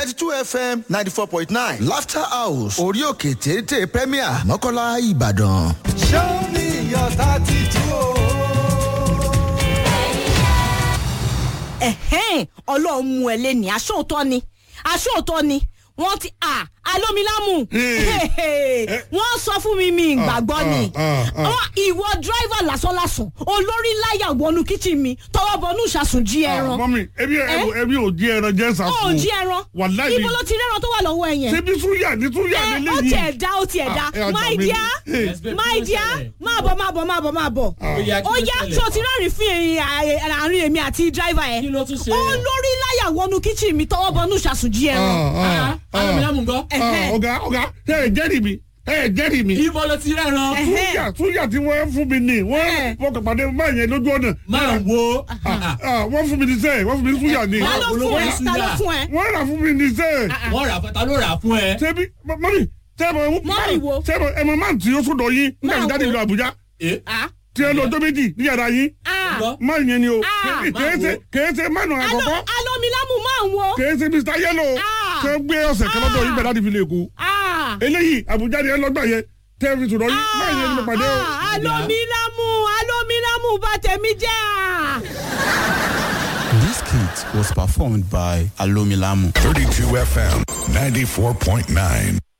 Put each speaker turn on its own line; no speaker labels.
thirty two fm ninety four point nine laughter house orí òkè téńté premier mọ́kànlá ìbàdàn.
show me your tattoo.
ẹ̀hẹ́n ọlọ́run mú ẹ lé ní aṣóòótọ́ ni aṣóòótọ́ ni wọ́n ti à alómilámù wọ́n sọ fún mi mi ìgbàgbọ́ ni Wọ́n- ìwọ dírẹ́fà lásánlásán olórí láyà wọnú kíchìn mi tọwọ́ bọnú ìṣàsùn jí ẹran
mọ́mí ebi ebi ò jí ẹran jẹ́ sàkó.
ó jí ẹran
wàláyé
ibo ló ti rẹ́ran tó wà lọ́wọ́ ẹ yẹn
ṣebí súyà ní súyà
ẹ
nílé
ó
yìí.
tiẹ̀ dá ó tiẹ̀ dá
Ah, ẹ ọjà
my
mi.
dear
Eh.
my dear máa bọ̀ máa bọ̀ máa bọ̀ máa bọ̀
Oya, kí
ó
ló
yá
ṣẹlẹ̀?
tó ti rẹ́rìn fún ẹ̀yìn àárín èmi àti dírẹ́fà
kí
yẹn
ló tún ṣe.
olórí láyà wọnú kíchìn mi tọwọ́ bọnú ìṣàsùn jí ẹran
alómilámù ńkọ́.
Ẹ̀hẹ́.
ọ̀gá ọ̀gá ẹ ẹ̀ jẹ́rìí mi ẹ ẹ̀ jẹ́rìí mi.
ibo ló ti rẹ́ran.
Ẹ̀hẹ́.
súyà súyà tí wọ́n fún mi ní wọ́n
Eh.
fọkàn pàdé máa yẹn lójú ọ̀nà.
máa wo.
Ah, wọ́n fún mi ní sẹ́ẹ̀ wọ́n fún mi ní súyà ní.
ta ló
Olówó
fún ẹ
iṣu
ta ló
yà.
fún ẹ
wọ́n rà fún mi ní sẹ́ẹ̀.
wọ́n rà fún ta ló rà fún ẹ.
ṣebí mọ́mí sẹ́ẹ̀mọ̀
Mọ́mì wo?
sẹ́ẹ̀mọ̀ ẹ̀mọ̀ máa ń tí ó sọ̀dọ̀ yín nígbà tí
Máa
jáde
wo?
ìlú Àbújá
Eh,
Ah,
tí ẹ lọ ọjọ́ méjì ní yàrá yín
ah.
gbọ́.
máa yẹn ni o
Ah.
kèése kèése mánu
Alo-
àkọ́kọ́
alomilamu máa ń wo
kèése Mr Yellow
Ah.
tẹ gbé ọ̀sẹ̀ kan lọ́dọ̀ yín bẹ̀rẹ̀ láti fi lè kú
Ah,
eléyìí Àbújá ni ẹ lọ́gbà yẹn tẹ́ fi sọ̀dọ̀ yín máa yẹn ni mo pàdé o.
ah, alomilamu alomilamu bá tẹ̀mí jẹ́ à.
This skit was performed by Alomilamu.
32 FM 94.9.